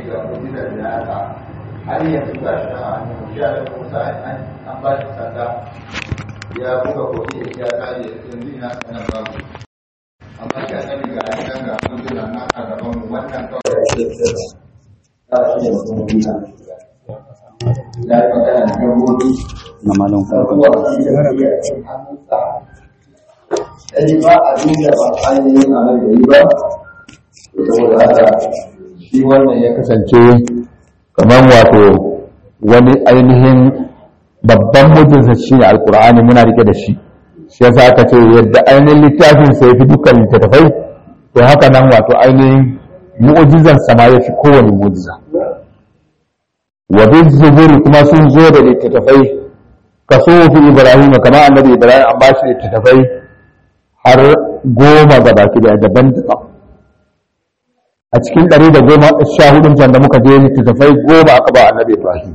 da mu'jizar da aka har yanzu ga shi nan a hannun shi da Musa an an ba shi sanda ya buga kofi da shi ya kare yanzu ina sanan babu amma shi annabi ga an nan ga mu'jizar nan a gaban mu wannan kawai da shi da shi ne mutum mu'jiza ya yi magana da gabobi na malon ruwa da ya yi hannunsa ɗari ba a duniya ba ainihin a nan gari ba saboda haka shi wannan ya kasance kamar wato wani ainihin babban mutunsa shi ne alkur'ani muna rike da shi shi yasa aka ce yadda ainihin littafin sa ya fi dukkan littattafai to haka nan wato ainihin mu'ujizan sama ya fi kowane mu'ujiza wa bin zuburi kuma sun zo da littattafai kaso fi ibrahim kamar annabi ibrahim an ba shi littattafai har goma ga baki da daban daban a cikin ɗari da goma sha hudun can da muka je littattafai goma aka ba annabi ibrahim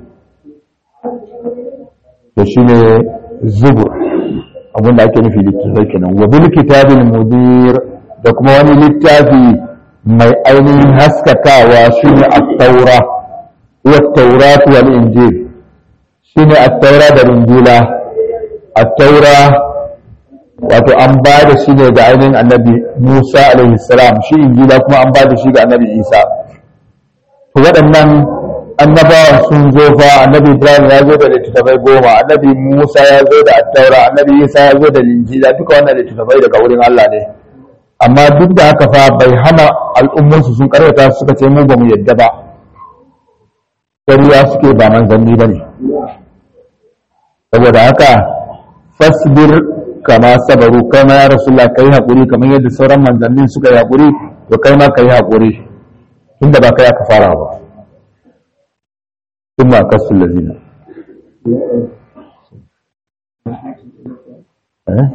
da shi ne zubur abinda ake nufi littattafai kenan wa bil kitabil mudir da kuma wani littafi mai ainihin haskakawa shi ne at-taura wa at-taurat wal injil shi ne at-taura da injila at-taura wato an ba da shi ne ga ainihin annabi Musa alaihi salam shi injila kuma an ba da shi ga annabi Isa to waɗannan annabawan sun zo fa annabi Ibrahim ya zo da littattafai goma annabi Musa ya zo da attaura annabi Isa ya zo da linjila duka wannan littattafai daga wurin Allah ne amma duk da haka fa bai hana al'ummansu sun karyata suka ce mu ba mu yadda ba ƙarya suke ba manzanni ba ne saboda haka fasbir kama sabaru kai ma ya rasulullah kai hakuri kamar yadda sauran manzannin suka yi hakuri to kai ma kai hakuri tunda ba kai aka fara ba thumma kasul ladina eh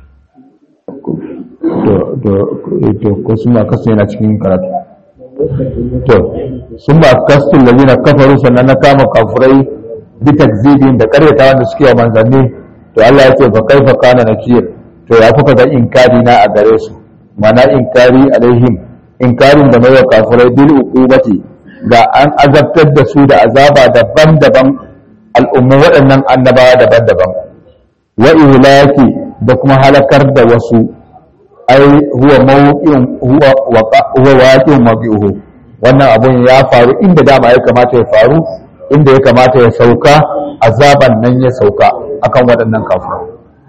to to to ko summa kasul yana cikin karatu to summa kasul ladina kafaru sannan na kama kafurai bi takzibin da karyata wanda suke wa manzanni to Allah ya ce fa kaifa kana nakir to ya kuka ga inkari na a gare su mana inkari alaihim inkarin da mai wa kafirai bil uqubati ga an azabtar da su da azaba daban-daban al'ummu waɗannan annabawa daban-daban wa ihlaki da kuma halakar da wasu ai huwa mawqi'un huwa waqa huwa waqi'un mawqi'uhu wannan abun ya faru inda dama ya kamata ya faru inda ya kamata ya sauka azaban nan ya sauka akan waɗannan kafirai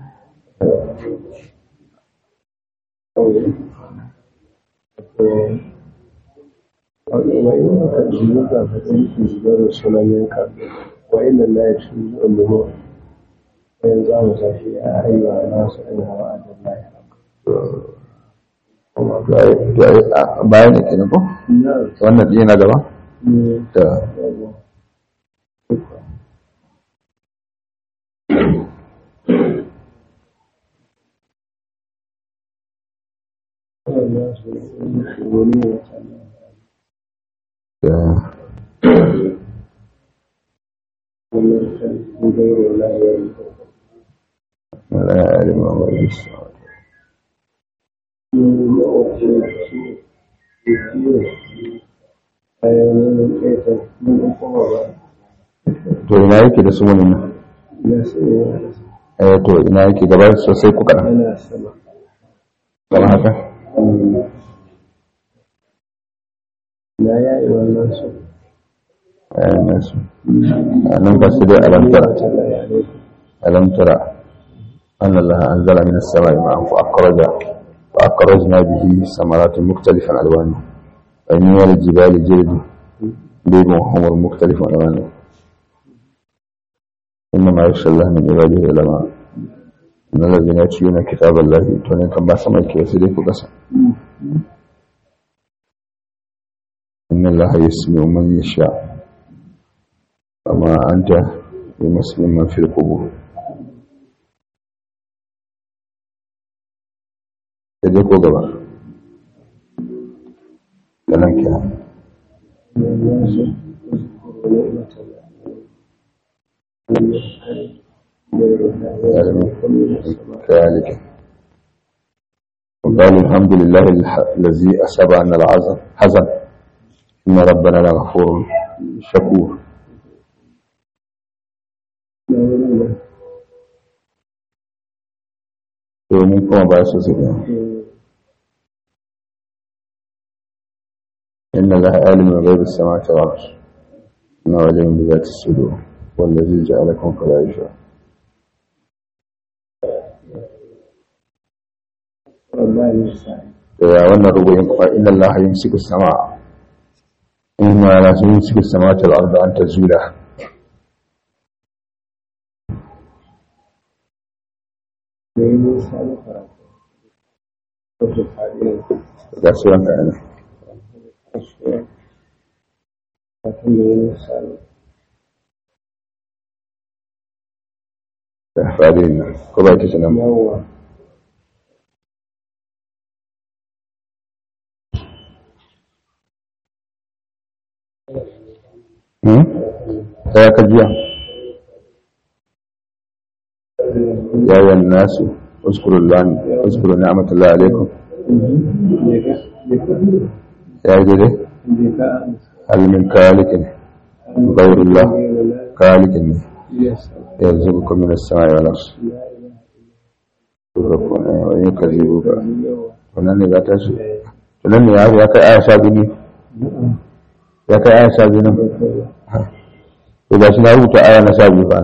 وإن تجنب فإن رسولا منك وإن لا يجوز أمه وينزع في أيها الناس إنها وعد الله bayan da ke ko wannan ɗaya na gaba da لا يعلم ما يسمع to ina yake da su wani nan eh to ina yake gaba sosai ku kaɗan kamar haka na yayi wannan su eh nasu a nan ba su dai alamtara alamtara أن الله أنزل من السماء ماء فأخرج فأخرجنا به ثمرات مختلفا ألوانه وإن من الجبال جلد بيض وحمر مختلف ألوانه إنما يخشى الله من عباده العلماء إن الذين يتلون كتاب الله تونين كم باسم أيكي وسيديك قسم إن الله يسمع من يشاء وما أنت بمسلم من في القبور da dai ko gaba da nan kira كذلك وقال الحمد لله الذي أسبع أن العزم حزن inna rabbana la ghafurun shakur domin kuma ba su su إن الله عالم غيب السماوات والأرض إنه عليم بذات الصدور والذي جعلكم خلائفة يا wannan rubuyin kuma inna Allah yumsiku as-samaa inna la yumsiku as-samawati wal arda an tazula ga suran ka ana da fadin ko ba ta sanan hmm sai ka jiya ya yi nasu اذكروا الله اذكروا نعمة الله عليكم يا جدي هل من كالك غير الله كالك يرزقكم من السماء والأرض يرزقكم ويكذبوك wannan ne za ta shi tunan ne ya kai aya sha biyu ya kai aya sha biyu nan to ba shi na rubuta aya na sha biyu ba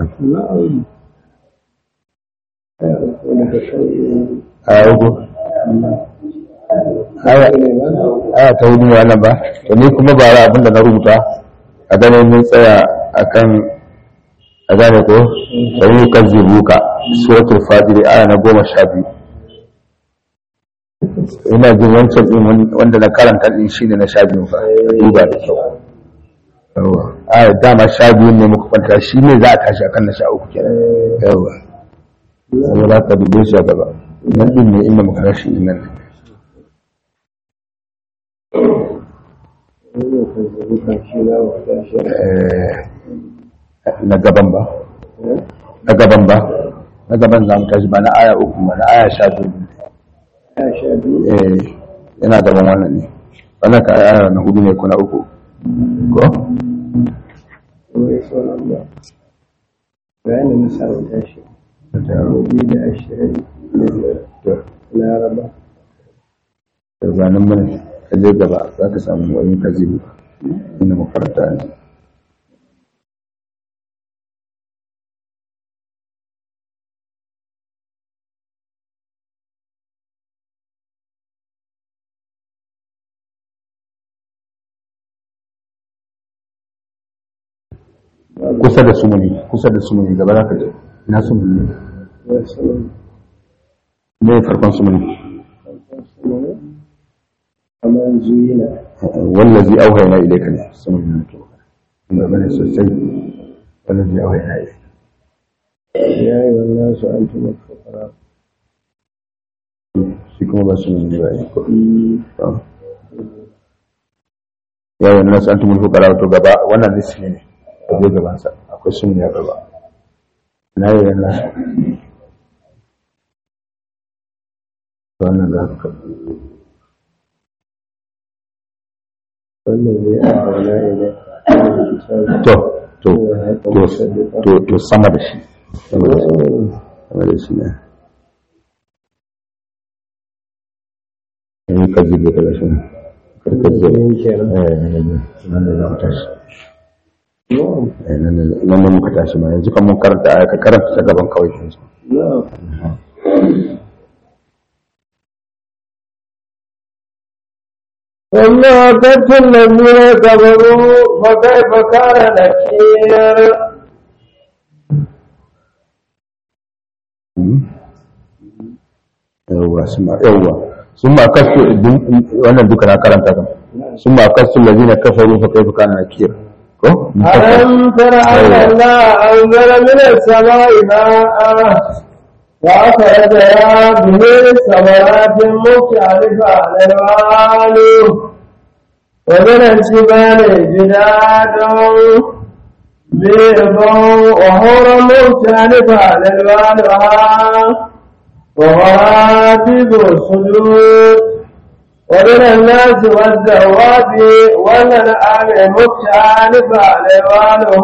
aya uku aya ta hudu wannan ba to ni kuma ba ra abinda na rubuta a ganin mun tsaya akan a gane ko sai ka zibuka suratul fajr aya na goma sha biyu ina jin wancan din wanda na karanta din shine na sha biyu fa duba da kyau yawa aya dama sha biyu ne muka kwanta shi ne za a tashi akan na sha uku kenan yawa saboda ka dube shi a gaba nan din ne inda muka rashi nan ne na gaban ba na gaban ba na gaban za mu tashi ba na aya uku ba na aya sha biyu eh yana gaban wannan ne wannan ka aya na hudu ne ko na uku ko bayanin na samun tashi da biyu da ashirin da laraba da zanen mana ka je gaba za ka samu wani kaji inda makaranta ne kusa da sumuni kusa da sumuni gaba za ka je ina sumuni ne wasu ne farkon sumuni kamar zuyina wallazi auhayna ilayka ne sumuni ne to inda bane sosai wallazi auhayna ilayka ya yi wannan su an tuma fukara shi kuma ba sumuni ne ba ne ko ya wannan nasu antumul fuqara to gaba wannan nisfi ne a zai gaban sa akwai sumuni a gaba na yi wannan wannan za ka wannan zai adana idan to to to to to sama da shi sama da shi sama da shi ne ne ka jibe daga shi karkar zai kenan eh ne ne nan da zama tashi na'am eh nan ne nan ne muka tashi ma yanzu kan mun karanta aya ka karanta ta gaban kawai yanzu na'am وما كنت الذين كفروا فكيف كان نكير yawwa suma yawwa suma kastu wannan duka na karanta kan suma kastu lazina kafaru fa kaifa kana nakir ko ألم تر أن الله أنزل من السماء ماء وأخرج به ثمرات مختلفة ألوانه ومن الجبال جداد بيض وحور مختلفة ألوانها وغرابيب الصدور ومن الناس والدواب والأنعام مختلف ألوانه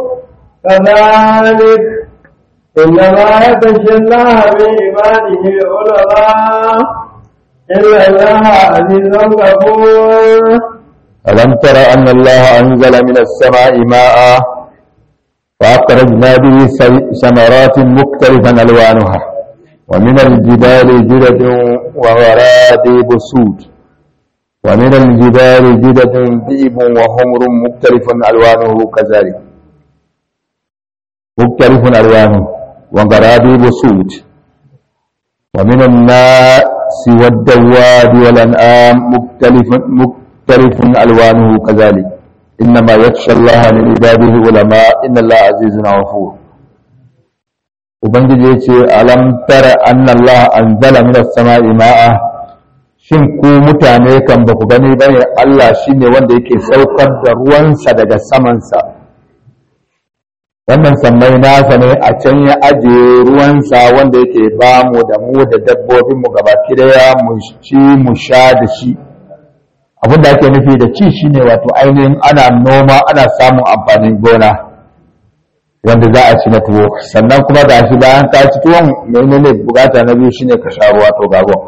كذلك إنما يخشى الله من عباده العلماء إن الله عزيز غفور ألم تر أن الله أنزل من السماء ماء فأخرجنا به ثمرات مختلفا ألوانها ومن الجبال جدد وغرابيب سود ومن الجبال جدد ذئب وحمر مختلف ألوانه كذلك مختلف ألوانه وغرابيب سود ومن الناس والدواب والأنعام مختلف مختلف ألوانه كذلك إنما يخشى الله من عباده علماء إن الله عزيز غفور ubangiji ya ce alam tara anna Allah anzala minas sama'i ma'a shin ku mutane kan ba ku gani bane Allah shine wanda yake saukar da ruwansa daga samansa wannan sammai nasa ne a can ya ajiye ruwansa wanda yake ba mu da mu da dabbobin mu gabaki daya mu ci mu sha da shi abin da ake nufi da ci shine wato ainihin ana noma ana samun amfanin gona wanda za a ci na tuwo sannan kuma ga shi bayan ka ci tuwon menene bukata na biyu shine ka sha ruwa to gagon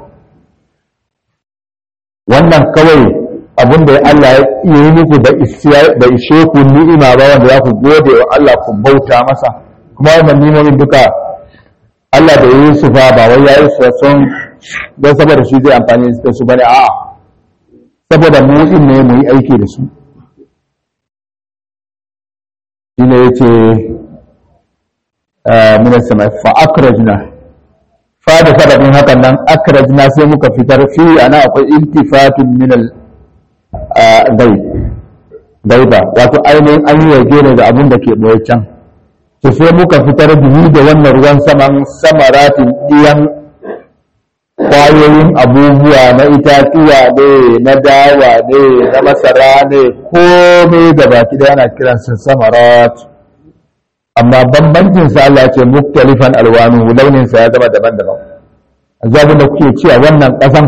wannan kawai abin da Allah ya yi muku da da ishe ku ni'ima ba wanda za ku gode wa Allah ku bauta masa kuma wannan ni'imomin duka Allah da yi su fa ba wai yayi su son don saboda shi zai amfani da su bane a'a saboda mu din ne mu yi aiki da su shine yace min sama fa akrajna fa da sababin hakan nan akrajna sai muka fitar fi ana akwai iltifatun min al ghaib gaiba wato ainihin an yi wage ne da abin da ke boye can to sai muka fitar biyu da wannan ruwan saman samaratin diyan kwayoyin abubuwa na itatuwa ne na dawa ne na masara ne komai da baki da yana kiransa samarat amma bambancin sa Allah ce muktalifan alwanu launin sa ya zama daban-daban azabin da kuke ci a wannan kasan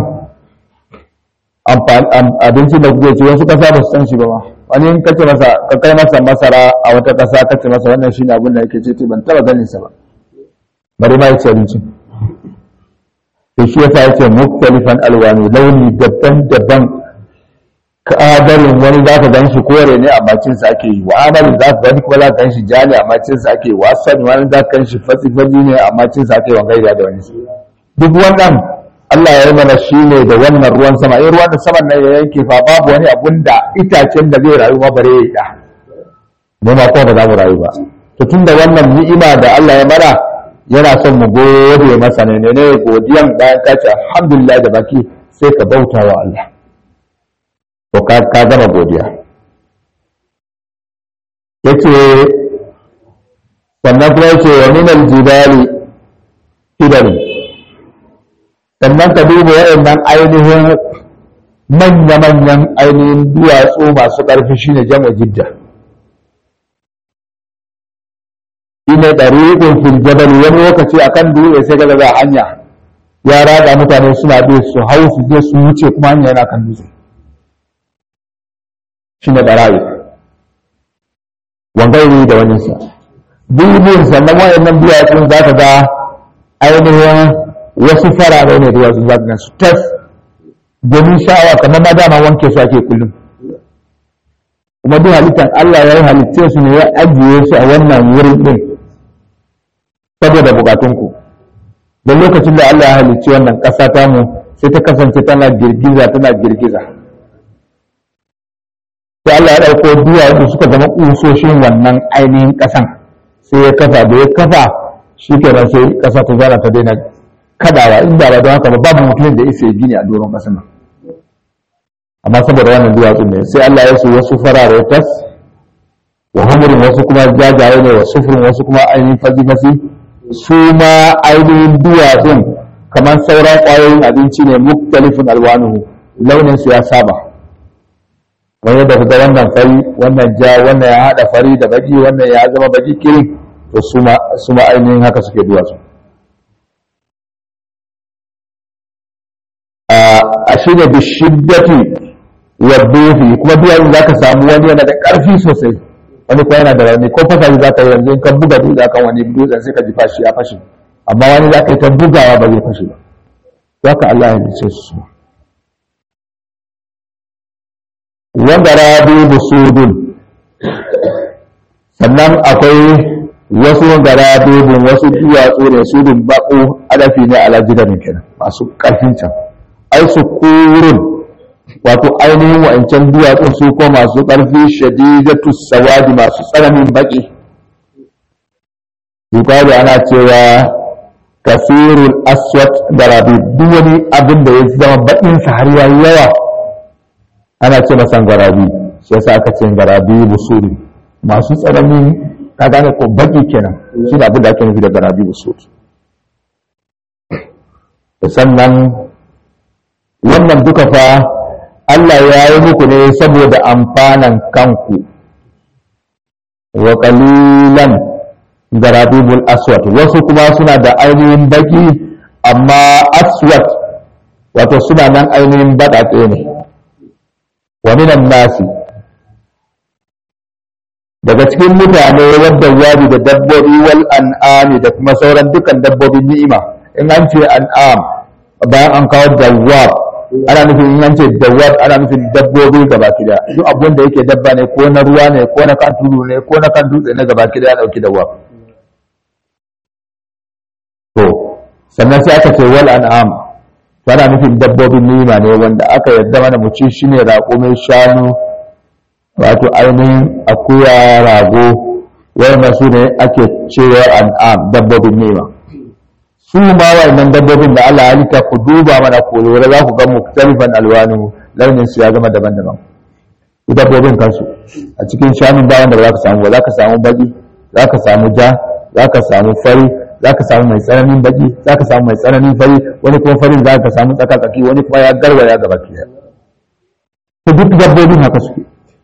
abinci da kuke ci wasu kasa ba su san shi ba ma wani in kace masa ka kai masa masara a wata kasa kace masa wannan shine abin da yake ci ban taba ganin sa ba bari ma yace abinci to shi yasa yace muktalifan alwanu launi daban-daban kadarin wani za ka gan shi kore ne amma cinsa ake yi wa amalin za ka gani kuma za ka gan shi ja ne amma cinsa ake yi wa sani wani za ka gan shi fatsi-fatsi ne amma cinsa ake yi wa gaida da wani duk wannan Allah ya yi mana shi ne da wannan ruwan sama in ruwan da saman nan ya yanke fa babu wani abun da itacen da zai rayu ma bare ya da mu ma kuma ba za mu rayu ba to tun da wannan ni'ima da Allah ya mana yana son mu gode masa ne ne godiyan bayan ka ce alhamdulillah da baki sai ka bauta wa Allah to ka gama godiya yace sannan kuma yace wa min aljibali kidan sannan ka duba waɗannan ainihin manya-manyan ainihin duwatsu masu ƙarfi shine jama jidda shine ɗariƙin fil jabal wani lokaci akan dutse sai ga ga hanya ya rada mutane suna bi su hau su je su wuce kuma hanya yana kan dutse shi ne barayi wangairi da wani sa dubin sannan wayannan duwatsun za ka ga ainihin wasu farare ne duwatsun za ka ga su tas domin sha'awa kamar ma dama wanke su ake kullum kuma duk halittar Allah ya yi halitce su ne ya ajiye su a wannan wurin ɗin saboda bukatunku don lokacin da Allah ya halicci wannan ƙasa tamu sai ta kasance tana girgiza tana girgiza sai Allah ya ɗauko duwatsu suka zama ƙusoshin wannan ainihin ƙasan sai ya kafa da ya kafa shi kenan sai ƙasa ta zara ta daina kadawa inda ba don haka ba babu mutumin da isa gini a doron ƙasan nan amma saboda wannan duwatsun ne sai Allah ya su wasu farare tas wa humurin wasu kuma jajaye ne wa sufurin wasu kuma ainihin fasi-fasi su ma ainihin duwatsun kamar sauran ƙwayoyin abinci ne muktalifin alwanuhu launin su ya saba wani da ga wannan fari wannan ja wannan ya haɗa fari da baki wannan ya zama baki kirin to su ma ainihin haka suke duwatsu a shi ne bishiddati wa dufi kuma duwatsu za ka samu wani yana da ƙarfi sosai wani kuma yana da rauni ko fasa za ka yi yanzu in ka buga dutse kan wani dutsen sai ka ji fashi ya fashe amma wani za ka yi ta bugawa ba zai fashe ba za ka Allah ya lice su wanda rabi busudun sannan akwai wasu garabebin wasu duwatsu ne su dun bako adafi ne ala jidanin kenan masu ƙarfin can ai su kurun wato ainihin wa'ancan duwatsun su ko masu ƙarfi shadidatu sawadi masu tsananin baki yukalu ana cewa kasirul aswat garabi duk wani abin da ya zama bakin sa har yayi yawa ana ce masa garabi shi yasa aka ce garabi busuri masu tsananin ka gane ko baki kenan shi da abin da ake nufi da garabi busuri sannan wannan duka fa Allah ya yi muku ne saboda amfanan kanku wa qalilan garabibul aswat wasu kuma suna da ainihin baki amma aswat wato suna nan ainihin baɗaɗe ne wa minan nasi daga cikin mutane wadda wadi da dabbobi wal an'ami da kuma sauran dukan dabbobin ni'ima in an ce an'am bayan an kawo dawwab ana nufin in an ce dawwab ana nufin dabbobi gaba kida duk abun da yake dabba ne ko na ruwa ne ko na kan tudu ne ko na kan dutse ne gaba kida ya dauki dawwab to sannan sai aka ce wal an'am ana nufin dabbobin ni'ima ne wanda aka yadda mana mu ci shine raƙumin shanu wato ainihin akuya rago wanda su ne ake cewa an'am dabbobin ni'ima su ma wannan dabbobin da Allah ya halitta ku duba mana ku lura za ku ga muktalifan alwanu launin su ya zama daban-daban su dabbobin kansu a cikin shanun da wanda za ka samu za ka samu baki za ka samu ja za ka samu fari za ka samu mai tsananin baki za ka samu mai tsananin fari wani kuma farin za ka samu tsaka-tsaki wani kuma ya garwaya gaba ki duk dabbobin haka suke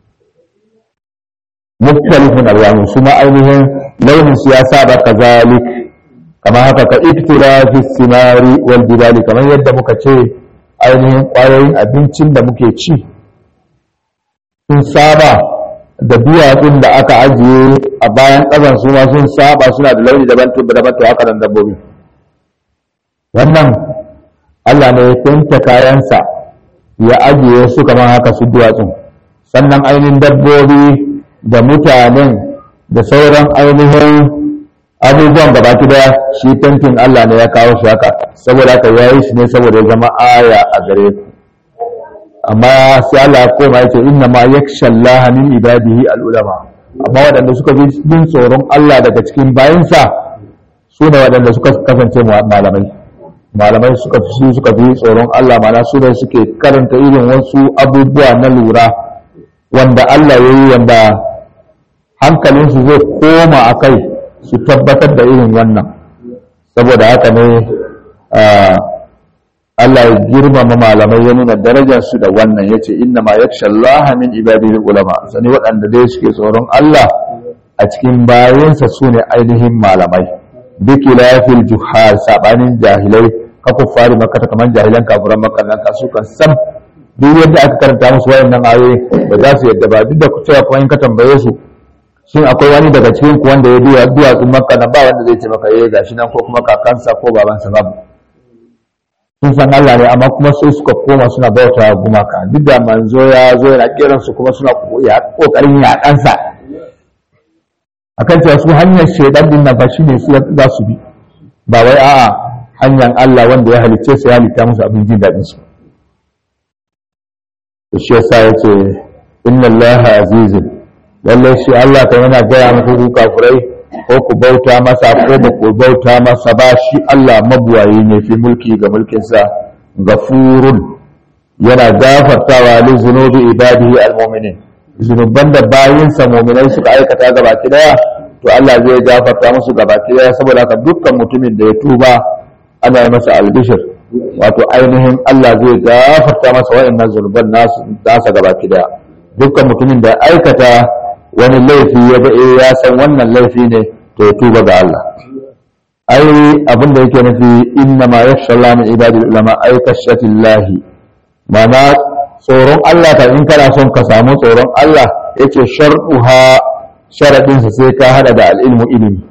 muktalifin alwanu su ma ainihin launin su ya saba kazalik kamar haka ka iktira fi simari wal jibali kamar yadda muka ce ainihin ƙwayoyin abincin da muke ci sun saba da duwatsun da aka ajiye a bayan ƙasan su ma sun saba suna da launi daban to daban to haka nan dabbobi wannan Allah ne ya tanke kayansa ya ajiye su kamar haka su duwatsun sannan ainihin dabbobi da mutanen da sauran ainihin abubuwan da baki daya shi tantin Allah ne ya kawo shi haka saboda haka ya yi shi ne saboda ya zama aya a gare ku amma sai Allah ya koma yake inna ma yakhsha Allah min ibadihi al-ulama amma waɗanda suka fi jin tsoron Allah daga cikin bayinsa su ne waɗanda suka kasance malamai malamai suka fi suka fi tsoron Allah mana su ne suke karanta irin wasu abubuwa na lura wanda Allah ya yi wanda hankalinsu zai koma a kai su tabbatar da irin wannan saboda haka ne Allah ya girmama malamai ya nuna darajarsu da wannan ya ce inna ma yaksha Allah min ibadihi ulama sani waɗanda dai suke tsoron Allah a cikin bayansa su ne ainihin malamai biki lafil juhar sabanin jahilai ka kuffari makata kamar jahilan kafuran makarnan ka su kan sam duk yadda aka karanta musu wayannan ayoyi ba za su yadda ba duk da cewa kuma in ka tambaye su shin akwai wani daga cikin ku wanda ya duya duwatsun makka nan ba wanda zai ce maka eh gashi nan ko kuma kakansa ko babansa babu sun san Allah ne amma kuma sai suka koma suna bauta gumaka duk da manzo ya zo yana kiran su kuma suna kokarin yaƙansa akan cewa su hanyar shaidan din nan ba shine su za su bi ba wai a'a hanyar Allah wanda ya halicce su ya halitta musu abin jin daɗin su to shi yasa yace inna Allah azizun lallai shi Allah kan yana gaya muku ku kafirai ko ku bauta masa ko ba ku bauta masa ba shi Allah mabuwayi ne fi mulki ga mulkinsa gafurun yana gafartawa li zunubi ibadihi almu'minin zunuban da bayinsa mu'minai suka aikata gabaki daya to Allah zai gafarta musu gabaki daya saboda haka dukkan mutumin da ya tuba ana yi masa albishir wato ainihin Allah zai gafarta masa wa'annan zunuban nasu nasa gabaki daya dukkan mutumin da aikata wani laifi ya ga ya san wannan laifi ne to ya tuba ga Allah ai abin da yake nufi inna ma yakhsha Allah min ibadil ulama ay kashatillahi mana tsoron Allah ka in kana son ka samu tsoron Allah yake shar'uha sharadinsa sai ka hada da al'ilmu ilimi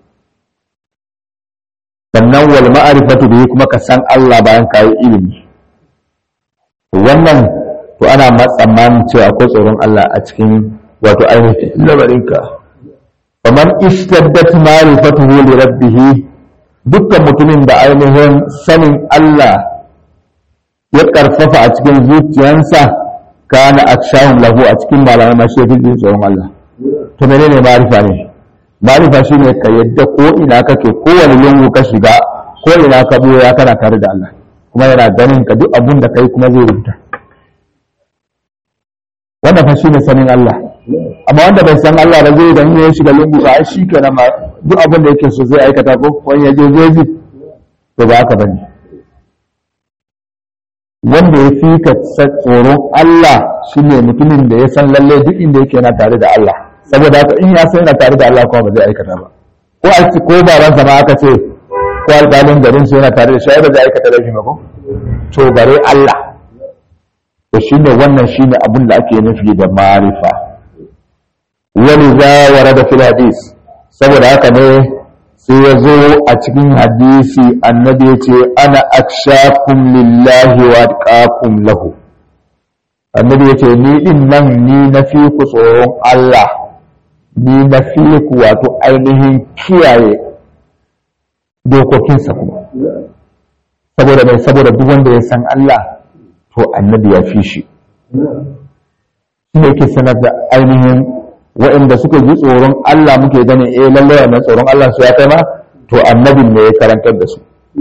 sannan wal ma'arifatu bihi kuma ka san Allah bayan ka yi ilimi wannan to ana tsammanin cewa akwai tsoron Allah a cikin wato ainihin lamarinka kamar istaddat ma'rifatuhu li rabbih dukkan mutumin da ainihin sanin Allah ya karfafa a cikin zuciyansa kana akshahum lahu a cikin malamai masu yafi jin tsoron Allah to menene ma'rifa ne ma'rifa shine ka yadda ko ina kake kowane lungu ka shiga ko ina ka boya kana tare da Allah kuma yana ganin ka duk abun da kai kuma zai rubuta wannan fa shine sanin Allah amma wanda bai san Allah ba zai dan ya shiga lungu ba shi kenan ma duk abin da yake so zai aikata ko wani ya je jeji to ba haka bane wanda ya fi ka tsoron Allah shine mutumin da ya san lalle duk inda yake yana tare da Allah saboda haka in ya san yana tare da Allah kuma ba zai aikata ba ko a ci ko baban sa ma aka ce ko alƙalin garin su yana tare da shi ba zai aikata laifi ba ko to bare Allah to shine wannan shine abin da ake nufi da ma'rifa wani za warada fil hadis saboda haka ne sai ya zo a cikin hadisi annabi ya ce ana akshakum lillahi wa atqakum lahu annabi ya ce ni din nan ni na fi ku tsoron Allah ni na fi ku wato ainihin kiyaye dokokinsa kuma saboda mai saboda duk wanda ya san Allah to annabi ya fi shi shi ne ke sanar da ainihin waɗanda suka ji tsoron Allah muke ganin eh lallai wannan tsoron Allah su ya kai ma to annabin ne ya karantar da su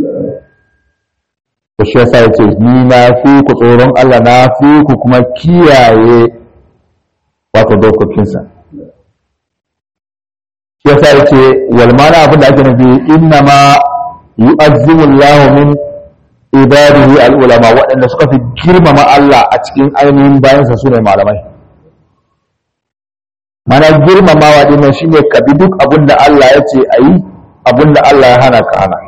to shi yasa yace ni na fi ku tsoron Allah na fi ku kuma kiyaye wato dokokinsa shi yasa yace wal mana abin da ake nufi inna ma yu'azzimu Allah min ibadihi al ulama waɗanda suka fi girmama Allah a cikin ainihin bayansa su ne malamai mana girmamawa dinnan shine ka bi duk abin da Allah ya ce a yi abin da Allah ya hana ka hana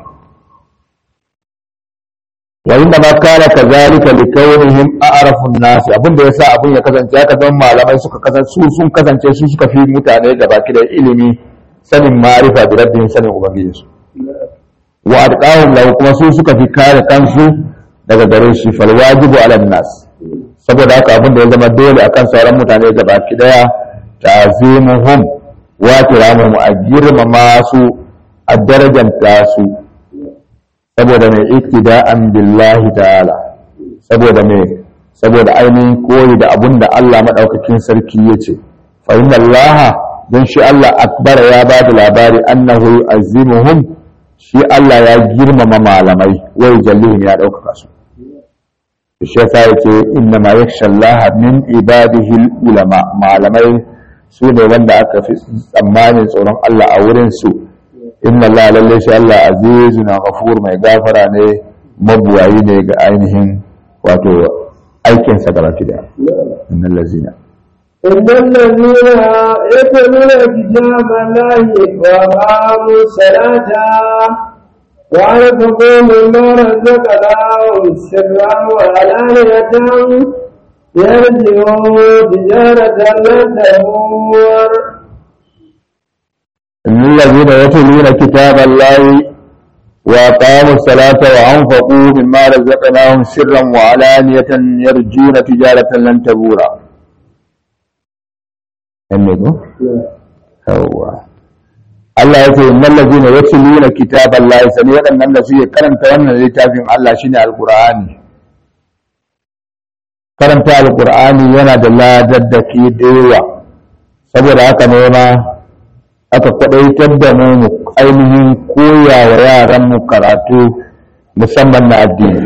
wa inda ma kana kazalika li kaunihim a'rafu an-nas abin da yasa abin ya kasance haka zan malamai suka kasance su sun kasance su suka fi mutane da baki da ilimi sanin ma'rifa da rabbin sanin ubangiji su wa adqahum lahu kuma su suka fi kare kansu daga gare shi fal wajibu ala nas saboda haka abin da ya zama dole akan sauran mutane da baki daya ta'zimuhum wa kiramuhum a girmama su a darajanta su saboda mai iktida'an billahi ta'ala saboda mai saboda ainihin koyi da abun da Allah madaukakin sarki yace fa inna Allah dan shi Allah akbar ya ba da labari annahu yu'azzimuhum shi Allah ya girmama malamai wai jallihim ya ɗaukaka su shi yasa yace inna ma yakhsha Allah min ibadihi ulama malamai su ne wanda aka fi tsammanin tsoron Allah a wurin su inna Allah lalle shi Allah azizun ghafur mai gafara ne mabuwayi ne ga ainihin wato aikin sa gaba da innal lazina إن الذين يتلون كتاب الله وأقاموا الصلاة وأنفقوا مما رزقناهم سرا وعلانية يرجعون تجارة لن تبور إن الذين يتلون كتاب الله وأقاموا الصلاة وأنفقوا مما رزقناهم سرا وعلانية يرجون تجارة لن تبورا أميكو هو Allah ya ce innal ladina yatluna kitaballahi sani waɗannan da suke karanta wannan littafin Allah shine alqur'ani karanta alqur'ani yana da ladaddaki da yawa saboda haka ne ma aka kwadaitar da mu mu ainihin koya wa yaran mu karatu musamman na addini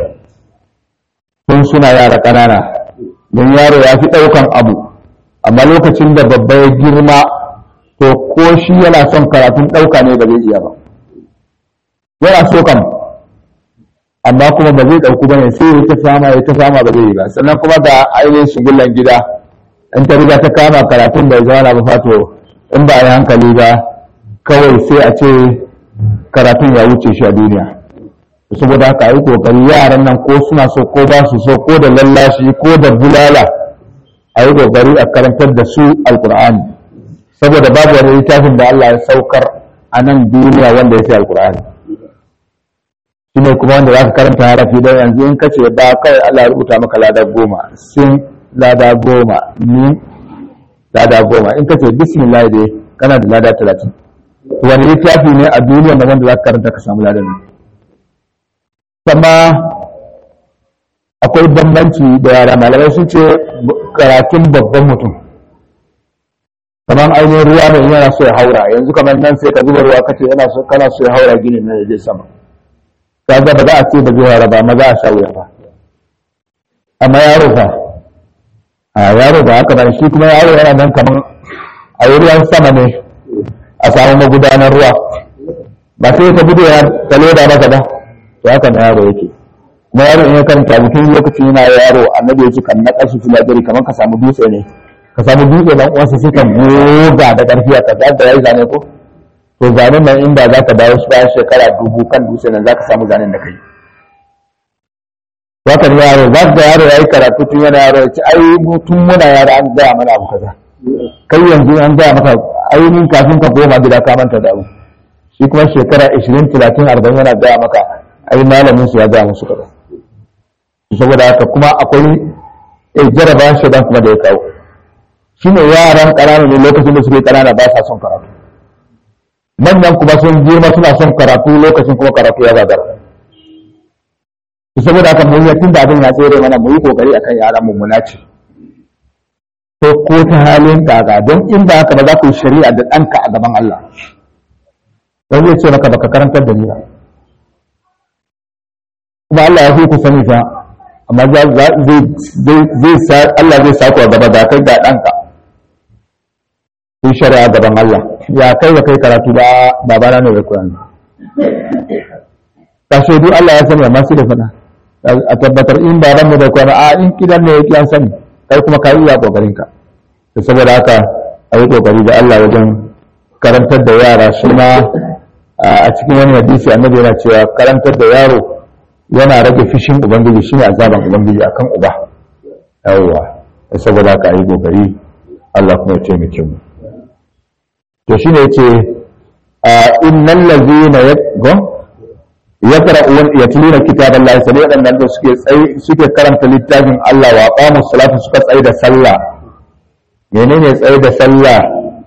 tun suna yara ƙanana don yaro ya fi ɗaukan abu amma lokacin da babba ya girma to ko shi yana son karatun ɗauka ne ba zai iya ba yana so kam amma kuma ba zai ɗauku ba ne sai ya ta fama ya ta fama ba zai yi ba sannan kuma ga ainihin shigullan gida in ta riga ta kama karatun bai zama na ba fato in ba a yi hankali ba kawai sai a ce karatun ya wuce shi a duniya saboda haka yi kokari yaran nan ko suna so ko ba su so ko da lallashi ko da bulala a yi kokari a karantar da su alkur'ani saboda babu wani littafin da Allah ya saukar a nan duniya wanda ya fi alkur'ani shi ne kuma wanda za ka karanta harafi don yanzu in kace ba kai Allah ya rubuta maka lada goma sin lada goma ni lada goma in kace bismillah dai kana da lada talatin wani littafi ne a duniya da wanda za ka karanta ka samu ladan ne kuma akwai bambanci da yara malamai sun ce karatun babban mutum kamar ainihin ruwa ne yana so ya haura yanzu kamar nan sai ka zuba ruwa kace yana so kana so ya haura gini na je sama kaga ba za a ce ba zai haura ba ma za a sha wuya ba amma yaro fa a yaro ba haka ba shi kuma yaro yana nan kamar a yi ruwan sama ne a samu magudanar ruwa ba sai ka gudu ya talo da maka ba to haka na yaro yake kuma yaro in ya karanta mutum lokacin yana yaro annabi ya ce kan na kashi filajiri kamar ka samu dutse ne ka samu dutse dan uwansa sai ka goga da karfi a kaza da yayi zane ko to zanen nan inda za ka dawo shi bayan shekara dubu kan dutse nan za ka samu zanen da kai haka ne yaro za ka ga yaro ya yi karatu tun yana yaro ya ce ai tun muna yaro an gaya mana abu kaza kai yanzu an gaya maka ainihin kafin ka koma gida ka manta da abu shi kuma shekara 20 30 40 yana gaya maka ai malamin su ya gaya musu kaza saboda haka kuma akwai eh jaraba shaidan kuma da ya kawo shine yaran ƙanana ne lokacin da suke ƙanana ba sa son karatu manyan kuma sun girma suna son karatu lokacin kuma karatu ya gagara saboda haka mun tun da abin ya tsere mana mu yi kokari akan yaran mu munaci ko ko ta halin kaga don in ba haka ba za ku yi shari'a da ɗanka a gaban Allah don zai ce maka baka karantar da ni ba kuma Allah ya fi ku sani fa amma zai Allah zai sa ku a gaba da kai ga ɗanka ku yi shari'a gaban Allah ya kai ba kai karatu ba babana ne bai koyan ta shaidu Allah ya sani amma su da fada a tabbatar in baban mu bai koyan a in kidan ne yake an sani kai kuma ka yi ya kokarin ka to saboda haka a yi kokari da Allah wajen karantar da yara shi ma a cikin wani hadisi annabi yana cewa karantar da yaro yana rage fishin ubangiji shine azaban ubangiji akan uba yawwa saboda haka a yi kokari Allah kuma ya taimake mu to shine yace innal ladzina yaqum yaqra'un yatluna kitaballahi sai wadannan da suke tsayi suke karanta littafin Allah wa aqamu salata suka tsayi da sallah menene tsayi da sallah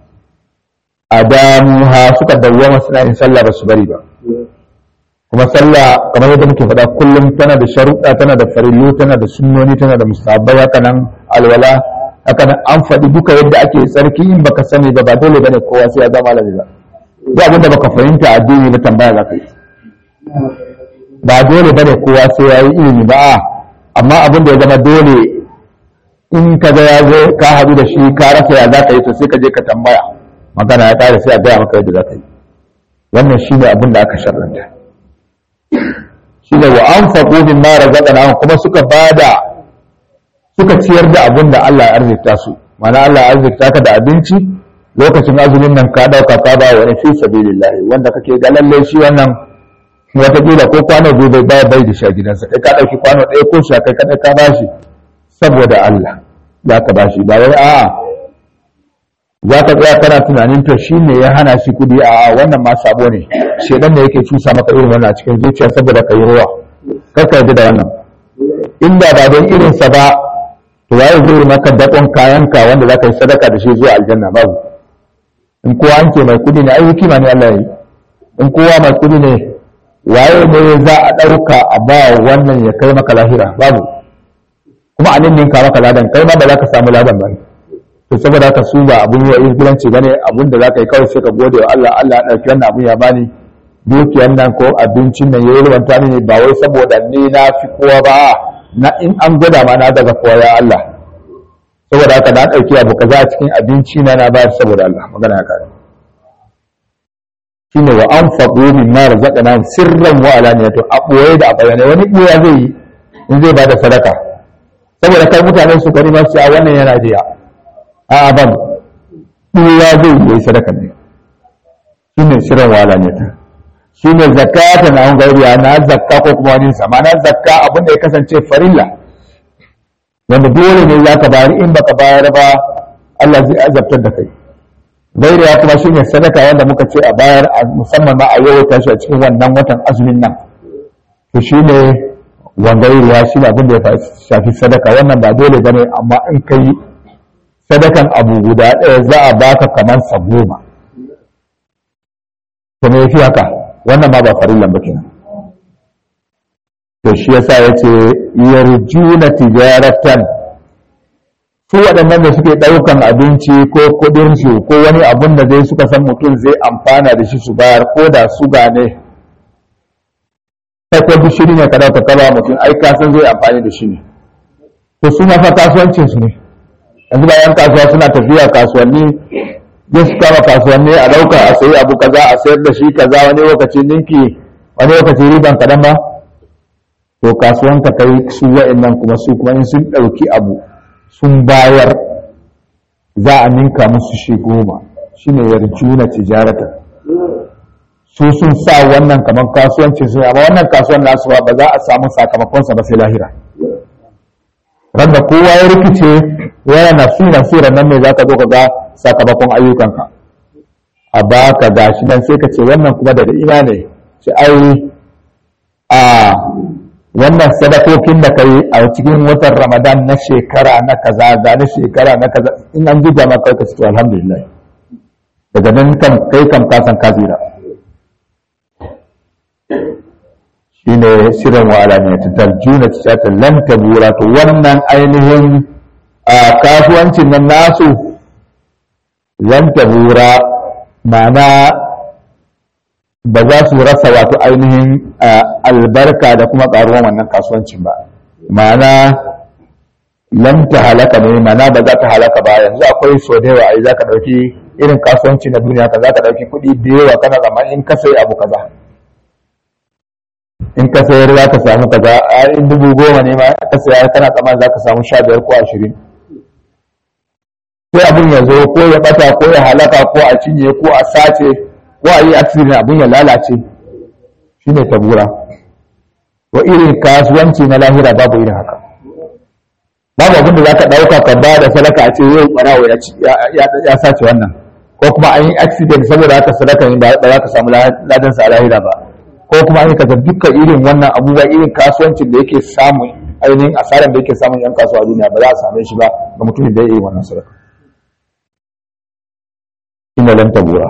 adamuha suka dawwama suna yin sallah ba su bari ba kuma sallah kamar yadda muke faɗa kullum tana da sharuɗa tana da farillu tana da sunnoni tana da musabbai haka nan alwala haka nan an faɗi duka yadda ake tsarki in baka sani ba ba dole bane kowa sai ya zama malami ba duk abin da baka fahimta addini na tambaya za ka yi ba dole bane kowa sai ya yi ilimi ba amma abin da ya zama dole in ka ga ya zo ka haɗu da shi ka rasa ya za ka yi to sai ka je ka tambaya magana ya ƙare sai a gaya maka yadda za ka yi wannan shi ne abin da aka sharranta shi ne wa an faƙo min ma razaqana kuma suka bada suka ciyar da abin da Allah ya arzikta su mana Allah ya arzikta ka da abinci lokacin azumin nan ka ɗauka ka ba wani fi sabilillahi wanda kake ga lalle shi wannan wataƙila ko kwano biyu bai baya bai da sha gidansa kai ka ɗauki kwano ɗaya ko sha kai kaɗai ka ba shi saboda Allah za ka ba shi ba wai a'a za ka tsaya kana tunanin to shi ne ya hana shi kudi a wannan ma sabo ne shedan ne yake cusa maka irin wannan a cikin zuciya saboda ka yi ruwa kar ka yarda da wannan inda ba don irinsa ba to waye zai yi maka dakon kayanka wanda za ka yi sadaka da shi zuwa aljanna babu in kowa an ce mai kudi ne ai hikima ne Allah ya yi in kowa mai kudi ne waye ne za a ɗauka a ba wannan ya kai maka lahira babu kuma a ninninka maka ladan kai ma ba za ka samu ladan ba to saboda haka su ba abun yi wa izgilanci bane abun da za ka yi kawai sai ka gode wa Allah Allah ya ɗauki wannan abun ya bani dukiyar nan ko abincin nan yayi rubanta mini ba wai saboda ni na fi kowa ba na in an gwada ma na daga kowa ya Allah saboda haka na ɗauki abu kaza a cikin abinci na na bayar saboda Allah magana ya kare shine wa anfaqu mimma razaqnahum sirran wa alaniyatan a boye da a bayyane wani boya zai yi in zai bada sadaka saboda kai mutanen su gari masu a wannan yana jiya a ban boya zai yi sadaka ne shine sirran wa alaniyatan shine zakata na an gairiya na zakka ko kuma wani sa ma'ana zakka abin da ya kasance farilla wanda dole ne zaka bayar in baka bayar ba Allah zai azabtar da kai gairiya kuma shine sadaka wanda muka ce a bayar musamman ma a yau tashi a cikin wannan watan azumin nan to shine wangairiya shi ne abin da ya shafi sadaka wannan ba dole bane amma in kai sadakan abu guda ɗaya za a baka kamar sa goma to me yafi haka wannan ma ba farillan ba kenan to shi yasa yace yarjuna tijaratan su waɗannan da suke ɗaukan abinci ko kuɗin su ko wani abun da zai suka san mutum zai amfana da shi su bayar ko da su gane kai ko gishiri ne ka dauka kaba mutum ai ka san zai amfani da shi ne to su ma fa kasuwancin su ne yanzu ba yan kasuwa suna tafiya kasuwanni zai su kama kasuwanni a dauka a sayi abu kaza a sayar da shi kaza wani lokaci ninki wani lokaci riban kadan ba to kasuwan ka kai su wa'annan kuma su kuma in sun dauki abu sun bayar za a ninka musu shi goma shine yarjuna tijaratan su sun sa wannan kamar kasuwanci su amma wannan kasuwan nasu ba za a samu sakamakonsa ba sai lahira randa kowa ya rikice yana nafsi nafsi nan ne za ka zo ka ga sakamakon ayyukanka a baka gashi nan sai ka ce wannan kuma daga ina ne ce ai a wannan sadakokin da kai a cikin watan ramadan na shekara na kaza ga na shekara na kaza in an duba maka ka ce to alhamdulillah daga nan kan kai kam ka san kazira shine shirin wala ne ta tarjuna ta lan tabura to wannan ainihin a kasuwancin nan nasu lan tabura ma'ana ba za su rasa wato ainihin albarka da kuma karuwan wannan kasuwancin ba ma'ana lan ta halaka ne ma'ana ba za ta halaka ba yanzu akwai so da yawa ai za ka ɗauki irin kasuwanci na duniya ka za ka ɗauki kuɗi da yawa kana zama in ka sai abu kaza in ka sayar za ka samu kaza a in dubu goma ne ma ka sayar kana tsammanin za ka samu sha biyar ko ashirin sai abin ya zo ko ya bata ko ya halaka ko a cinye ko a sace ko a yi accident abin ya lalace shine tabura wa irin kasuwanci na lahira babu irin haka babu abin da za ka ɗauka ka ba da sadaka a ce yau ɓarawo ya sace wannan ko kuma an yi accident saboda haka sadaka ne ba za ka samu ladansa a lahira ba ko kuma an yi kaza dukkan irin wannan abubuwa irin kasuwancin da yake samun ainihin asarar da yake samun yan kasuwa a duniya ba za a same shi ba ga mutumin da ya yi wannan sadaka ina lan tabura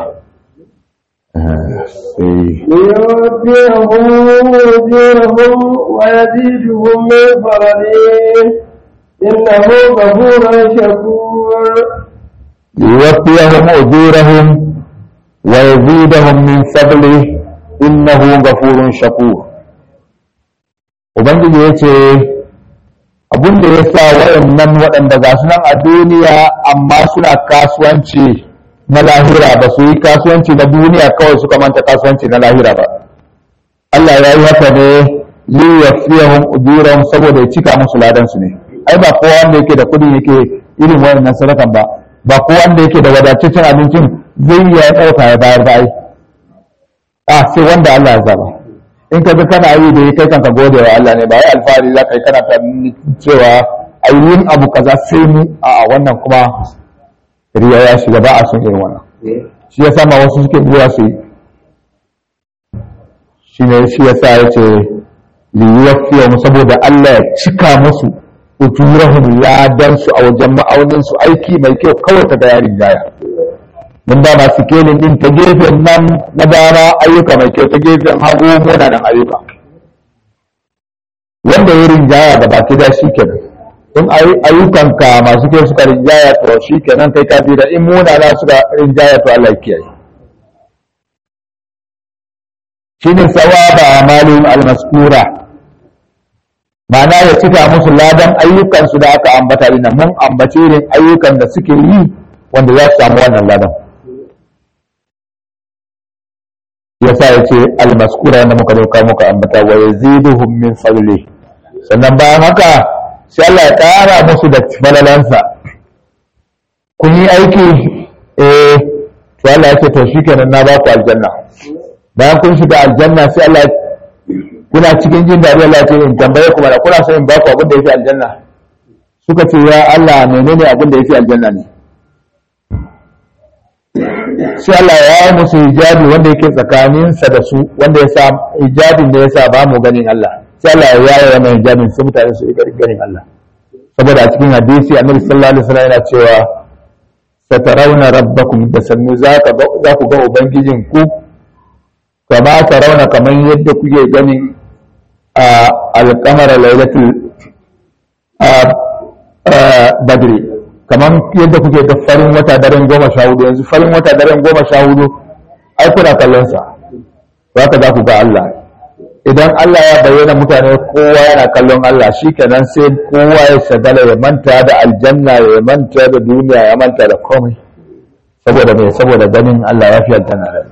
ليوفيهم أجورهم ويزيدهم من فضله إنه غفور شكور ليوفيهم أجورهم ويزيدهم من فضله innahu ghafurun shakur ubangiji yace abin da ya sa waɗannan waɗanda ga su nan a duniya amma suna kasuwanci na lahira ba su yi kasuwanci na duniya kawai suka manta kasuwanci na lahira ba Allah ya yi haka ne li yafiyahum ujurahum saboda ya cika musu ladan su ne ai ba kowa wanda yake da kuɗi yake irin waɗannan sadakan ba ba kowa wanda yake da wadataccen abincin zai iya ɗauka ya bayar ba ai a sai wanda Allah ya zaba in ka ga kana yi da kai kanka gode wa Allah ne ba wai alfahari za ka yi kana ta cewa ayyun abu kaza sai mu a wannan kuma riya ya shiga ba a son irin wannan shi ya sama wasu suke zuwa su yi shi ne shi ya sa ya ce liyuwafiya mu saboda Allah ya cika musu ujurahum ladan su a wajen ma'aunin su aiki mai kyau kawai ta ga yarin jaya mun ba masu kelin din ta gefen nan na dama ayyuka mai kyau ta gefen hagu munanan ayyuka wanda ya rinjaya da baki da shi kenan in ayyukanka masu kyau suka rinjaya to shi kenan kai ka da in munana suka rinjaya to Allah ya kiyaye shine sawaba amalin almaskura ma'ana ya cika musu ladan ayyukansu da aka ambata dinnan mun ambace irin ayyukan da suke yi wanda za su samu wannan ladan yasa ya ce almaskura wanda muka dauka muka ambata wa yaziduhum min fadli sannan bayan haka sai Allah ya kara musu da falalansa kun yi aiki eh to Allah ya ce to shikenan na ba ku aljanna bayan kun shiga aljanna sai Allah kuna cikin jin daɗi Allah ce in tambaye ku mana kuna son in ba ku abin da yake aljanna suka ce ya Allah menene abin da yake aljanna ne sai Allah ya yi musu hijabi wanda yake tsakaninsa da su wanda ya sa hijabin da ya sa ba mu ganin Allah sai Allah ya yaye wannan hijabin sai mutane su yi ganin Allah saboda a cikin hadisi annabi sallallahu alaihi wasallam yana cewa satarawna rabbakum da sannu za ku ga ubangijin ku kama tarawna kamar yadda kuke ganin a alqamar lailatul badri kamar yadda kuke ga farin wata daren goma sha hudu yanzu farin wata daren goma sha hudu ai kuna kallon sa haka za ku ga Allah idan Allah ya bayyana mutane kowa yana kallon Allah shi kenan sai kowa ya shagala ya manta da aljanna ya manta da duniya ya manta da komai saboda mai saboda ganin Allah ya fi aljanna da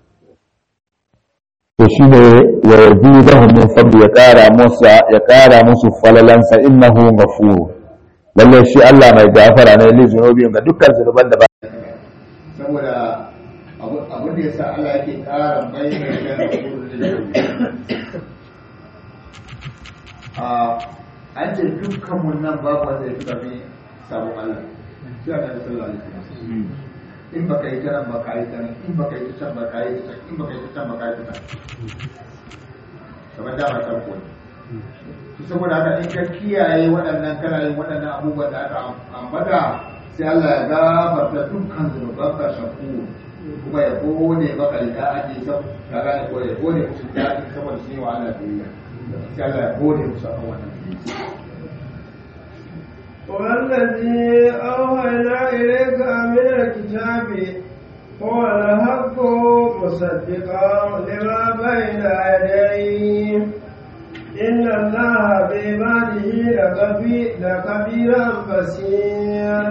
to shi ne wa yazidahum min fadli ya kara musu ya kara musu falalansa innahu ghafur lalle shi Allah mai gafara ne li zunubi ga dukkan zunuban da ba saboda abin da ya sa Allah yake ƙara bayyana a an ce dukkan mun nan babu wanda ya fi ƙarfi sabon Allah sai a ɗan sallah alaihi in baka yi ta nan baka yi ta nan in baka yi ta can baka yi ta can in baka yi ta can baka yi ta can kamar dama can ko ne saboda haka in ka kiyaye waɗannan kana yin waɗannan abubuwan da aka ambata sai Allah ya gafarta dukkan zunubanka shaku kuma ya gode maka da ake sab ka gane ko ya gode musu da ake saboda shi wa Allah biyayya sai Allah ya gode musu akan wannan والذي أوحينا إليك من الكتاب هو الحق مصدقا لما بين يديه إن الله بعباده لكبيرا بصير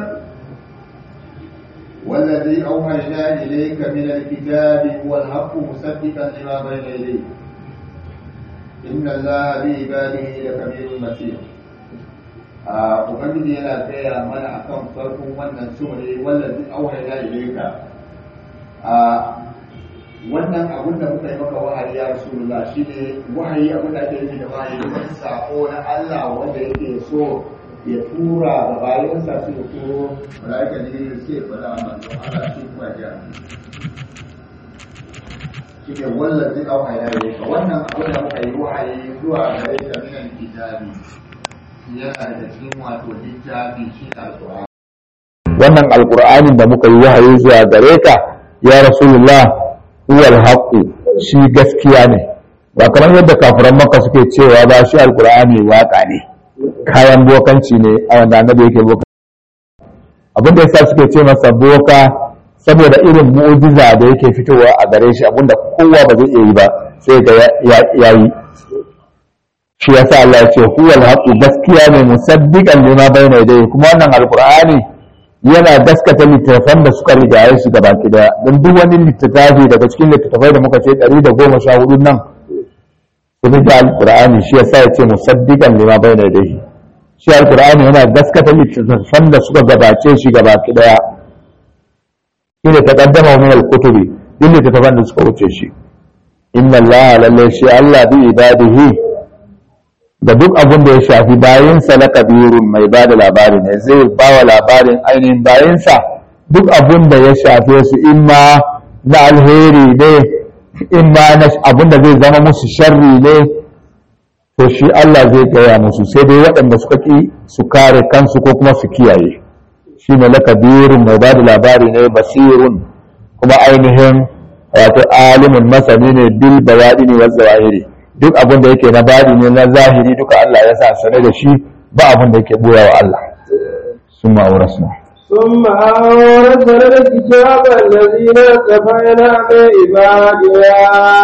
والذي أوحينا إليك من الكتاب هو الحق مصدقا لما بين يديه إن الله بعباده لكبير بصير Ubangiji yana gaya mana akan farkon wannan sura wallazi auhayna ilayka a wannan abun da muka yi maka wahayi ya rasulullah shine wahayi abin da ake yi da wahayi wani sako na Allah wanda yake so ya tura ga bayansa su ya turo malaika ne sai ya faɗa manzo Allah shi kuma ya shi ne wallazi auhayna ilayka wannan abin da muka yi wahayi zuwa gare ka minan kitabi yana da cikin wato littafi shi alƙur'ani wannan alqur'anin da muka yi wahayi zuwa gare ka ya rasulullah huwal haqqu shi gaskiya ne ba kamar yadda kafiran makka suke cewa ba shi alqur'ani waka ne kayan bokanci ne a wanda annabi yake boka abin da yasa suke ce masa boka saboda irin mu'jiza da yake fitowa a gare shi abinda kowa ba zai iya yi ba sai ga ya yi shi yasa Allah ya ce huwal haqqu gaskiya ne musaddiqan lima bayna yadayhi kuma wannan alqur'ani yana gaskata littattafan da suka rigaye shi gaba daya don duk wani littattafi daga cikin littattafai da muka ce 114 nan sun da alqur'ani shi yasa ya ce musaddiqan lima bayna yadayhi shi alqur'ani yana gaskata littattafan da suka gabace shi gaba daya shine taqaddama min al-kutubi duk littattafan da suka wuce shi inna allaha lalle shi Allah bi ibadihi da duk abin da ya shafi bayansa na kabirun mai ba da labari ne zai ba wa labarin ainihin bayansa duk abin da ya shafe su imma na alheri ne imma na abin da zai zama musu sharri ne to shi Allah zai gaya musu sai dai waɗanda suka ƙi su kare kansu ko kuma su kiyaye shi ne lakabirun mai ba da labari ne basirun kuma ainihin wato alimin masani ne bil bayani ne wasu zahiri duk abin da yake na bari ne na zahiri duka Allah ya sa sane da shi ba abin da yake boya wa Allah sun ma'aura suna ثم أورثنا الكتاب الذين كفينا بعبادنا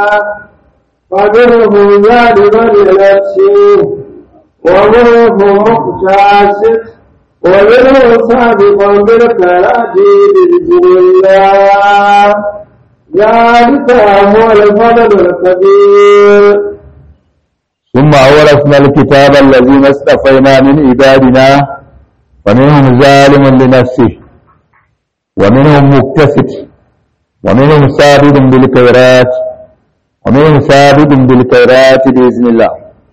فمنهم ظالما لنفسه ومنهم مقتصد ومنهم سابق بالخيرات بإذن الله ذلك هو الفضل الكبير ثم أورثنا الكتاب الذين اصطفينا من عبادنا ومنهم ظالم لنفسه ومنهم مقتصد ومنهم سابق بالخيرات ومن ثابت بالخيرات بإذن الله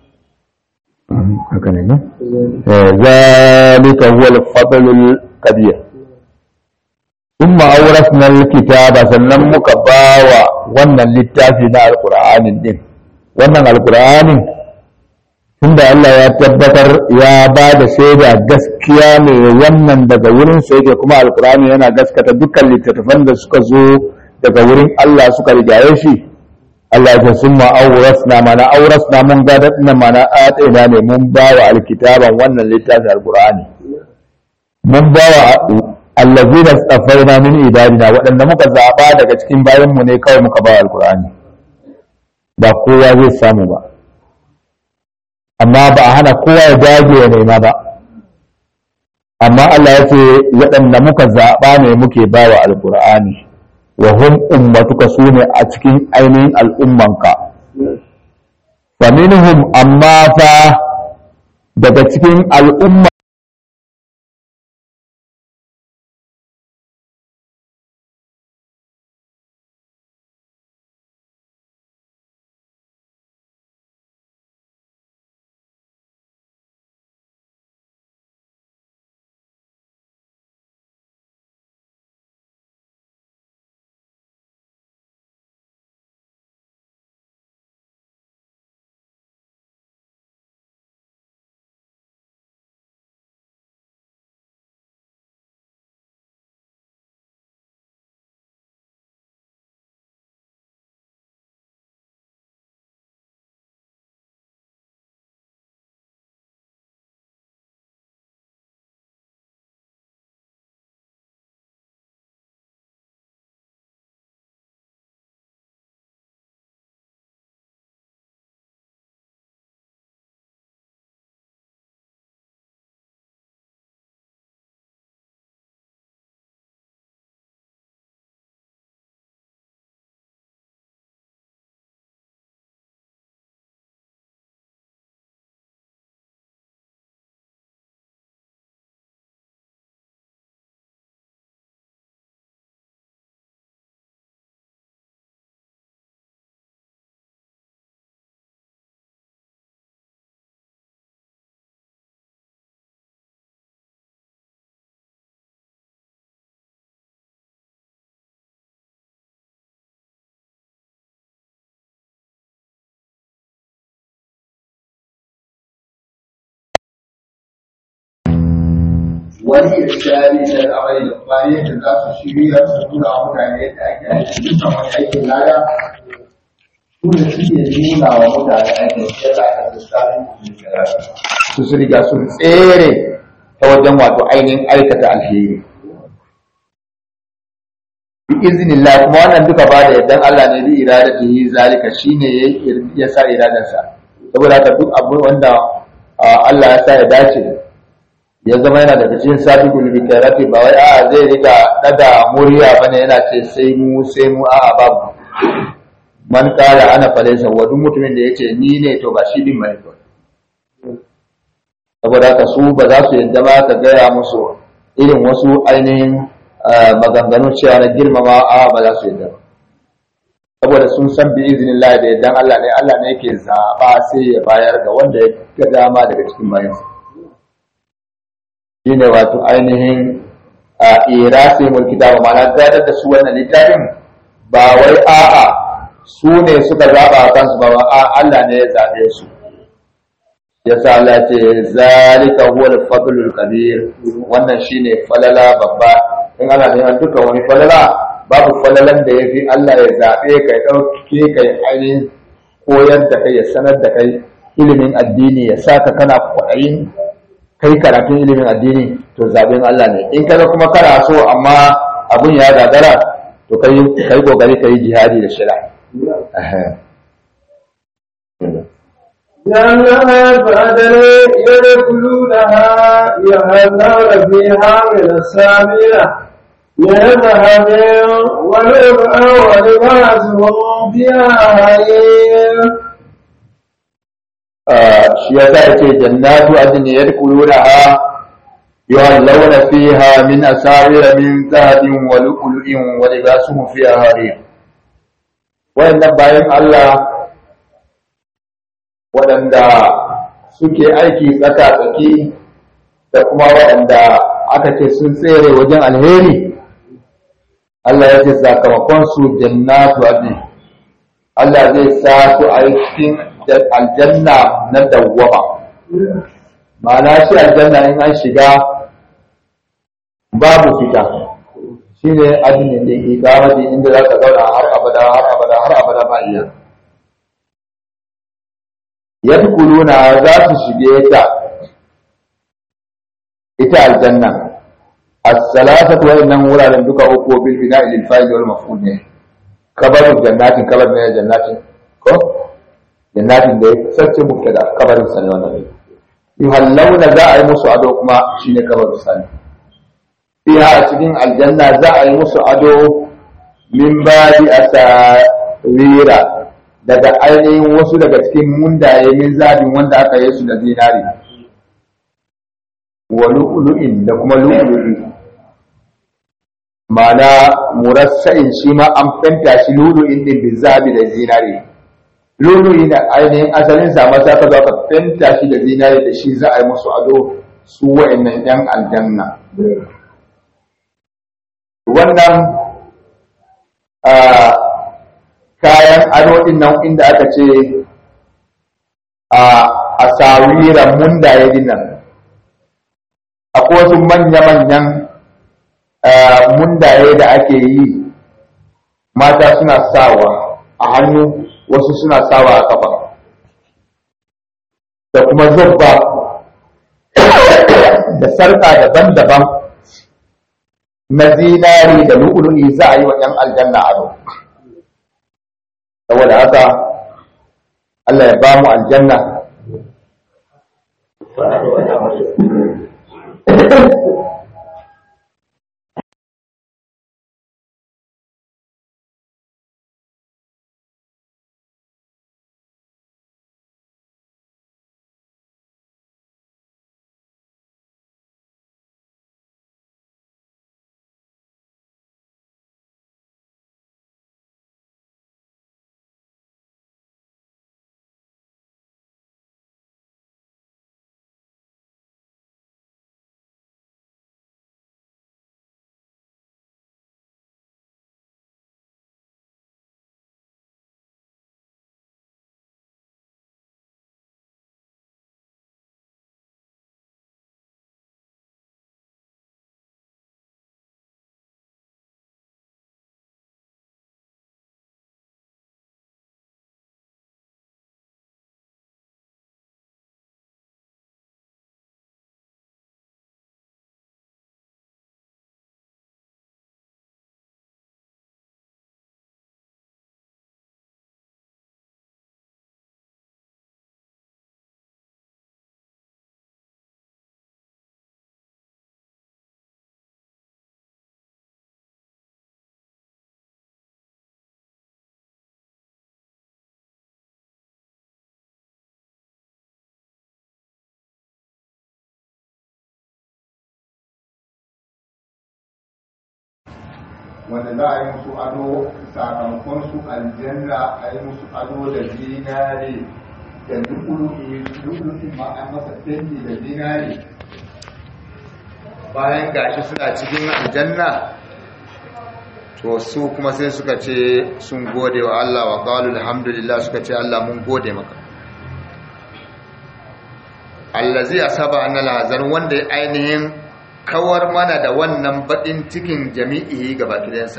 هكذا ne ذلك هو الفضل الكبير ثم أورثنا الكتاب sannan muka bawa wannan littafi na alqur'anin din wannan alqur'anin tunda Allah ya tabbatar ya ba da shaida gaskiya ne wannan daga wurin sa yake kuma alqur'ani yana gaskata dukkan littattafan da suka zo daga wurin Allah suka rigaye shi Allah ya sun ma'aurasna mana aurasna mun gada ina mana atsina ne mun ba wa alkitaban wannan littafin alkur'ani mun ba wa allazina tsafaina min ibadina waɗanda muka zaɓa daga cikin bayanmu ne kawai muka ba wa alkur'ani ba kowa zai samu ba amma ba a hana kowa ya dage ya nema ba amma Allah ya ce waɗanda muka zaɓa ne muke ba wa alkur'ani wa hum ummatuka sune a cikin ainihin al'ummanka fa minhum amma fa daga cikin al'umma wani irshadi da al'amari da bayan da za su shirya su nuna wa mutane yadda ake aiki dukkan wani aikin lada su da suke nuna wa mutane aikin da za a lissafin su su riga sun tsere ta wajen wato ainihin aikata alheri bi iznillah kuma wannan duka ba da yardan Allah ne bi iradatihi zalika shine ya sa iradarsa saboda haka duk abu wanda Allah ya sa ya dace ya zama yana daga cikin sabiqul bikarati ba wai a zai rika daga murya bane yana ce sai mu sai mu a babu man kala ana falaysa wa duk mutumin da yace ni ne to ba shi din bane to saboda haka su ba za su yadda ba ka gaya musu irin wasu ainihin maganganu cewa na girmama a ba za su yadda ba saboda sun san bi izinin Allah da yaddan Allah ne Allah ne yake zaɓa sai ya bayar ga wanda ya ga dama daga cikin bayansa shine wato ainihin a irasi mulki da ma'ana gadar da su wannan littafin ba wai a'a su ne suka zaɓa a kansu ba a Allah ne ya zaɓe su yasa Allah ce zalika huwa al-fadlul kabir wannan shine falala babba in ana neman duka wani falala babu falalan da yafi Allah ya zabe kai dauke kai ainihin koyar da kai ya sanar da kai ilimin addini ya saka kana kwaɗayin kai karatun ilimin addini to zaben Allah ne in kaga kuma kana so amma abun ya gagara to kai kai kokari kai jihadi da shari'a جنات عدن يدخلونها يحلون فيها من السامية من ذهب ولؤلؤا ولباسهم فيها حرير shi ya sa yake jannatu adn yadkhulunaha yuhallawna fiha min asawira min zahabin wa lu'lu'in wa libasuhum fiha harir wayannan bayan Allah waɗanda suke aiki tsaka-tsaki da kuma waɗanda aka ce sun tsere wajen alheri Allah ya ce sakamakon su jannatu adni Allah zai sa su a cikin aljanna na dawwama ma'ana shi aljanna in an shiga babu fita shi ne adinin da ke kama inda za ka zauna har abada har abada har abada ba iya yadkuluna za su shige ta ita aljanna as-salasatu wa innan wuraren duka uku bil bina'i lil fa'il wal maf'ul ne kabaru jannatin kabar ne jannatin ko jannatin da ya sace mubtada kabarin sa ne wannan yuhallawna za a yi musu ado kuma shine kabarin sa ne fiha a cikin aljanna za a yi musu ado min badi asawira daga ainihin wasu daga cikin mundaye min zabin wanda aka yi su da zinari wa lu'lu'in da kuma lu'lu'i ma'ana murassa'in shi ma an fenta shi lu'lu'in din bin zabi da zinari lu'lu'i da ainihin asalin sa masa ka zo ka fenta shi da zinari da shi za a yi musu ado su wa'annan yan aljanna wannan kayan ado din nan inda aka ce a asawiran mundaye din nan akwai wasu manya-manyan mundaye da ake yi mata suna sawa a hannu wasu suna sawa a kafa da kuma zubba da sarƙa daban-daban na zinari da lu'ulu'i za a yi wa ‘yan aljanna ado saboda haka Allah ya ba mu aljanna wanda za a yi musu ado sakamakon su aljanna a yi musu ado da zinare da lukuluki lukuluki ma an masa fenti da zinare bayan gashi suna cikin aljanna to su kuma sai suka ce sun gode wa Allah wa qalu alhamdulillah suka ce Allah mun gode maka allazi asaba annal hazan wanda ya ainihin kawar mana da wannan baɗin cikin jami'i ga bakidansa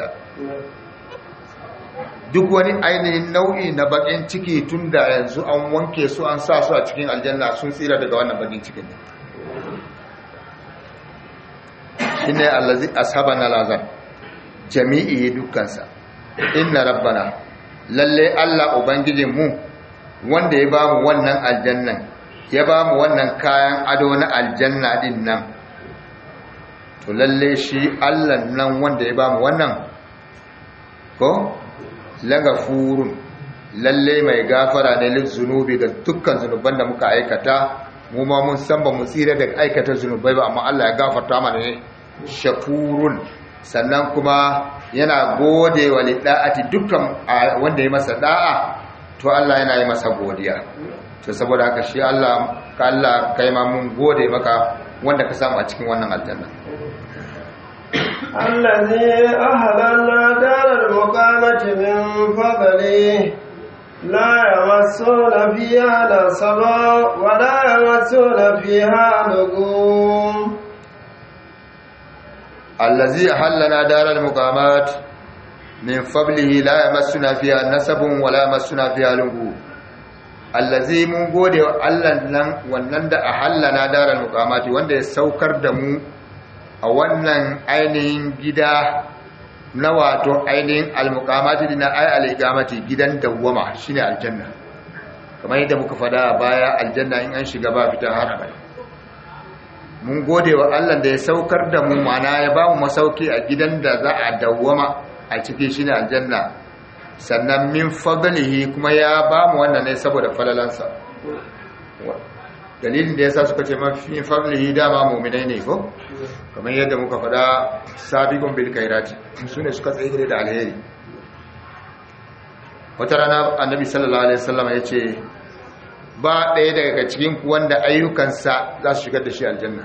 duk wani ainihin nau'i na baƙin ciki tun da yanzu an wanke su an sa su a cikin aljanna sun tsira daga wannan baƙin cikin shi ne allazi ashaban alazar jami'i dukkansa inna rabbana lalle allah ubangijinmu wanda ya ba mu wannan aljannan ya ba mu wannan kayan ado na aljanna din nan to lalle shi Allah nan wanda ya bamu wannan ko lagafurun lalle mai gafara ne lil zunubi ga dukkan zunuban da muka aikata mu ma mun san ba mu tsira daga aikata zunubai ba amma Allah ya gafarta mana ne shakurun sannan kuma yana gode wa lidda'ati dukkan wanda ya masa da'a to Allah yana yi masa godiya to saboda haka shi Allah ka Allah kai ma mun gode maka wanda ka samu a cikin wannan aljanna الذي أهلنا دار المقامة من فضله لا يمسون فيها نصبا ولا يمسون فيها لغوم الذي أهلنا دار المقامات من فضله لا يمسنا فيها نسب ولا يمسنا فيها لغوب allazi mun gode wa Allah nan wannan da ahallana daral muqamati wanda ya saukar da mu a wannan ainihin gida na wato ainihin almuqamati na ay aligamati gidan dawwama shine aljanna kamar yadda muka fada baya aljanna in an shiga ba fita har abada mun gode wa Allah da ya saukar da mu mana ya ba mu masauki a gidan da za a dawwama a cikin shine aljanna sannan min fadlihi kuma ya ba mu wannan ne saboda falalansa dalilin da yasa suka ce min fadlihi dama mu'minai ne ko kamar yadda muka faɗa sabiqun bil khairati sune suka tsaye da alheri wata rana annabi sallallahu alaihi wasallam ya ce ba ɗaya daga cikin ku wanda ayyukansa za su shigar da shi aljanna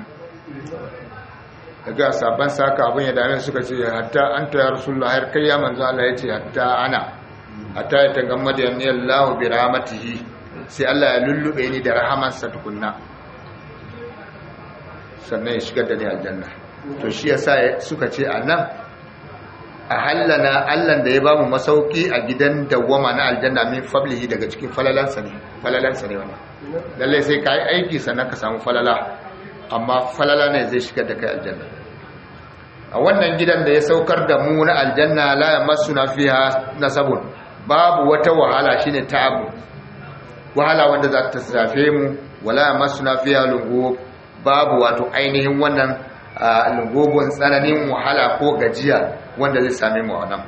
daga sabon saka abin ya dame suka ce hatta an ta rasulullah har kai ya manzo Allah ya ce hatta ana hatta ya tagamma da yanni Allah bi rahmatihi sai Allah ya lullube ni da rahamarsa tukunna sannan ya shigar da ni aljanna to shi yasa suka ce anan a hallana Allah da ya bamu masauki a gidan dawwama na aljanna min fablihi daga cikin falalansa ne falalansa ne wannan lalle sai kai aiki sannan ka samu falala amma falala ne zai shigar da kai aljanna a wannan gidan da ya saukar da mu na aljanna la yamassuna fiha nasabun babu wata wahala shine ta'abu wahala wanda za ta safe mu wala yamassuna fiha lungu babu wato ainihin wannan lungogon tsananin wahala ko gajiya wanda zai same mu a nan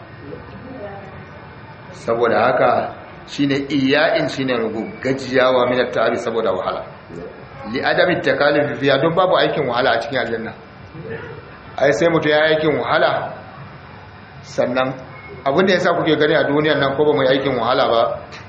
saboda haka shine iya'in shine lungu gajiyawa min ta'abi saboda wahala li adami takalif fiya don babu aikin wahala a cikin aljanna ai sai mutum ya aikin wahala sannan abin da yasa kuke gani a duniyar nan ko ba mu yi aikin wahala ba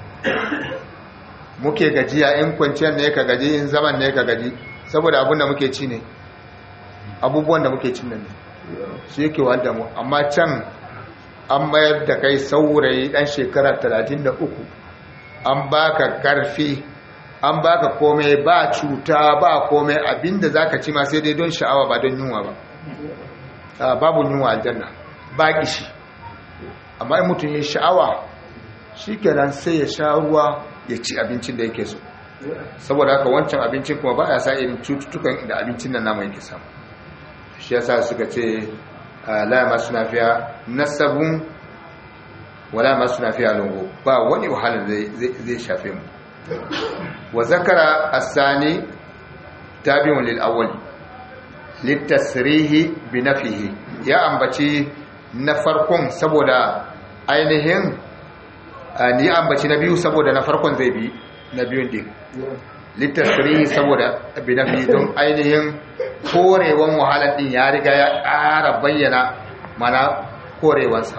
muke gajiya in kwanciyar ne ka gaji in zaman ne ka gaji saboda abin da muke ci ne abubuwan da muke cin nan ne shi yake wanda mu amma can an mayar da kai saurayi dan shekara 33 an baka karfi an baka komai ba cuta ba komai abinda zaka ci ma sai dai don sha'awa ba don yunwa ba babu yunwa aljanna ba kishi amma in mutum ya sha'awa shikenan sai ya sha ruwa ya ci abincin da yake so saboda haka wancan abincin kuma ba ya sa irin cututtukan da abincin nan namu yake samu shi yasa suka ce la ma suna fiya nasabun wala ma suna fiya lungu ba wani wahala zai shafe mu wa zakara asani tabi'un lil awwal litasrihi bi nafihi ya ambaci na farkon saboda ainihin ni ambaci na biyu saboda na farkon zai bi na biyun din litasrihi saboda bi nafi don ainihin korewan wahalar din ya riga ya ƙara bayyana mana korewansa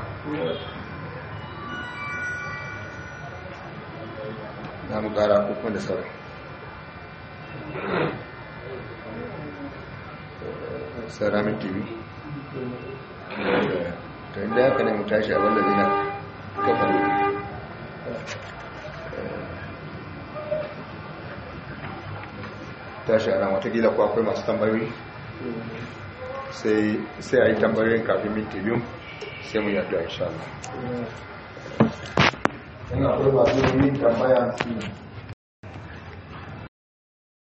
na mu ƙara hukun da sauran saramin tv ta inda haka ne mu tashi a wanda zina kafa tashi a nan watakila ko akwai masu tambayoyi sai a yi tambayoyin kafin minti biyu sai mu yadda insha Allah. Ina akwai masu yin tambaya su